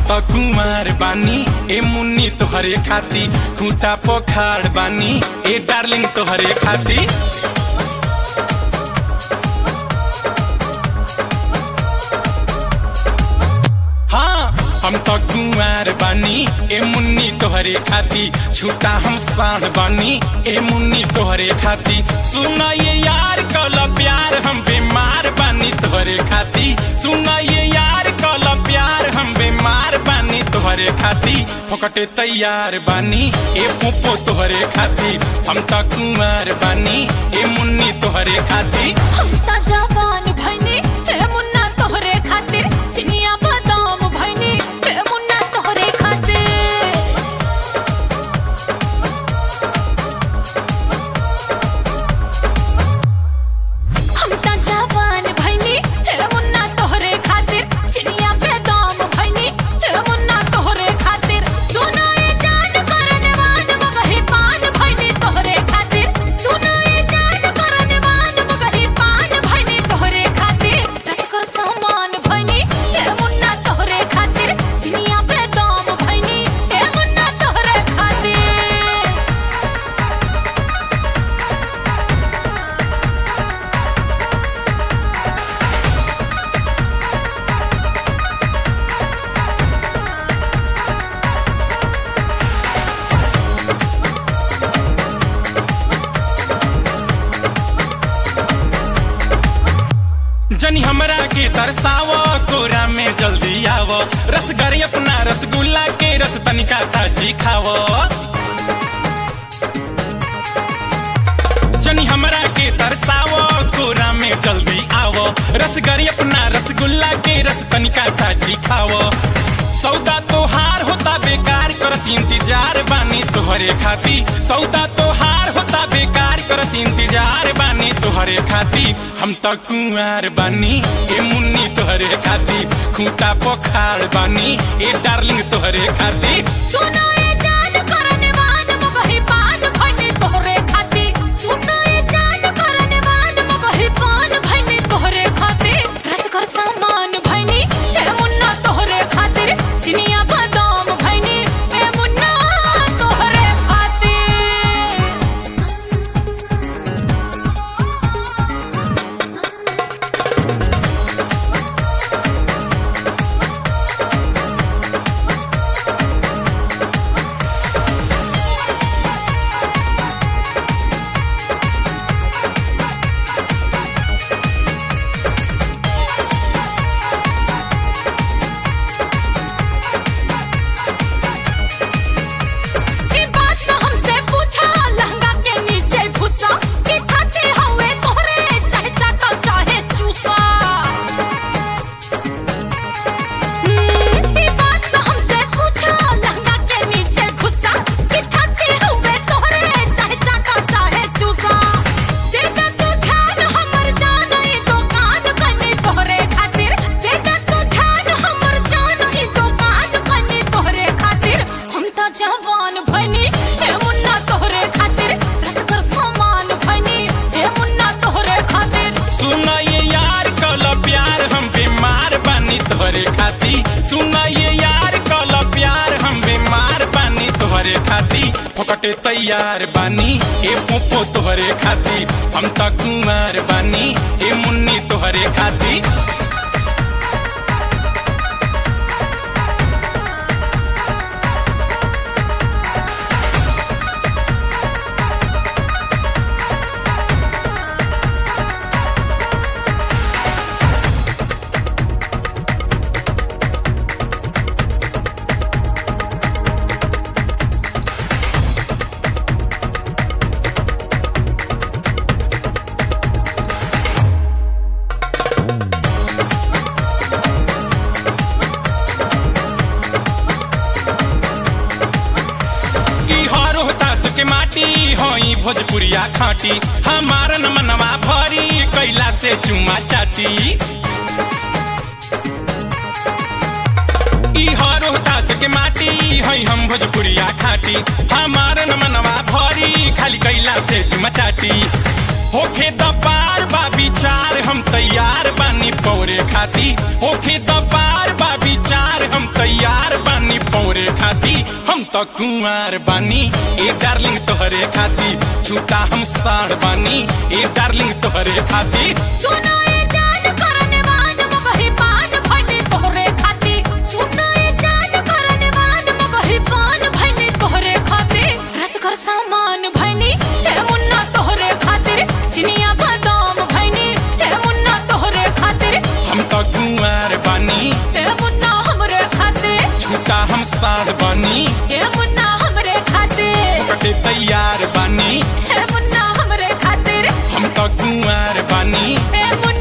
त कुमार बानी ए मुन्नी तोहरे खाती खूटा पोखार बानी ए डार्लिंग तोहरे खाती हाँ हम तो कुंवार बानी ए मुन्नी तोहरे खाती छूटा हम साढ़ बानी ए मुन्नी तोहरे खाती सुना ये यार कल प्यार हम बीमार बानी तोहरे खाती सुना ये यार कल प्यार हम बीमार बानी तोहरे खाती फोकटे तैयार बानी ए पोपो तोहरे खाती हम तो कुंवार बानी ए मुन्नी तोहरे खाती हम त जवान भइनी हे मुन्ना तोहरे खातिर चिनिया बादाम भइनी हे मुन्ना तोहरे खातिर हम त जवान भइनी हे मुन्ना तोहरे खातिर चिनिया बादाम भइनी हे मुन्ना तोहरे खातिर सुनाए जान करने वान मगही पान भइनी तोहरे खातिर सुनाए जान करने वान मगही पान भइनी तोहरे खातिर रसकर सामान भइनी हे मुन्ना तोहरे खातिर चिनिया बादाम भइनी हे मुन्ना तोहरे खातिर जनी हमरा के तरसाव कोरा में जल्दी आव रसगरी अपना रसगुल्ला के रस तनिका साजी खाव जनी हमरा के तरसाव कोरा में जल्दी आव रसगरी अपना रसगुल्ला के रस तनिका साजी खाव सौदा तोहार होता बेकार करत इंतजार बानी तोहरे खाती सौदा तोहार होता बेकार करत इंतजार बानी तोहरे खाती हम त कुंवार बानी ए मुन्नी तोहरे खाती खूंटा पोखार बानी ए डार्लिंग तोहरे खाती सुनाए जान करने वान मगही पान भइनी तोहरे खातिर सुनाए जान करने वान मगही पान भइनी तोहरे खातिर रसकर सामान भइनी हे मुन्ना तोहरे खातिर चिनिया बादाम भइनी हे मुन्ना तोहरे खातिर ई बात न हमसे पूछा लहंगा के नीचे घुसा कि खाते हवे तोहरे चाहे चाटा चाहे चूसा हम्म, ई बात न हमसे पूछा लहंगा के नीचे घुसा कि खाते हवे तोहरे चाहे चाटा चाहे चूसा जेदा तू ध्यान हमर जान ई दुकान कनी तोहरे खातिर जेदा तू ध्यान हमर जान ई दुकान कनी तोहरे खातिर हम त जवान भइनी हे मुन्ना तोहरे खातिर रसकर सामान भइनी हे मुन्ना तोहरे खातिर सुना ये यार कल प्यार हम बीमार बानी तोहरे खाती सुना ये यार कल प्यार हम बीमार बानी तोहरे खाती फोकटे तैयार बानी ए पोपो तोहरे खाती हम त कुमार बानी ए मुन्नी तोहरे खाती ई हर होतास के माटी होई भोजपुरिया खाटी हमार न मनवा भरी कैला से चुमा चाटी ई हर होतास के माटी हई हम भोजपुरिया खाटी हमार न मनवा भरी खाली कैला से चुमा चाटी होखे द पार बा विचार हम तैयार बानी पौरे खाती होखे द पार बा विचार हम तैयार तो कुंवार बानी ए डार्लिंग तोहरे खाती छूटा हम साढ़ बानी ए डार्लिंग तोहरे खाती सुनो ये जान करने वान मगही पान भनी तोहरे खाती सुनो ये जान करने वान मगही पान भनी तोहरे खाती रस कर सामान भनी हे मुन्ना तोहरे खातिर चिनिया बादाम भनी हे मुन्ना तोहरे खातिर हम तो कुंवार बानी हे मुन्ना हमरे खातिर छूटा हम साढ़ बानी हे मुन्ना हमरे खातिर कटे तैयार बानी हे मुन्ना हमरे खातिर हम तो कुंवार बानी हे मुन्ना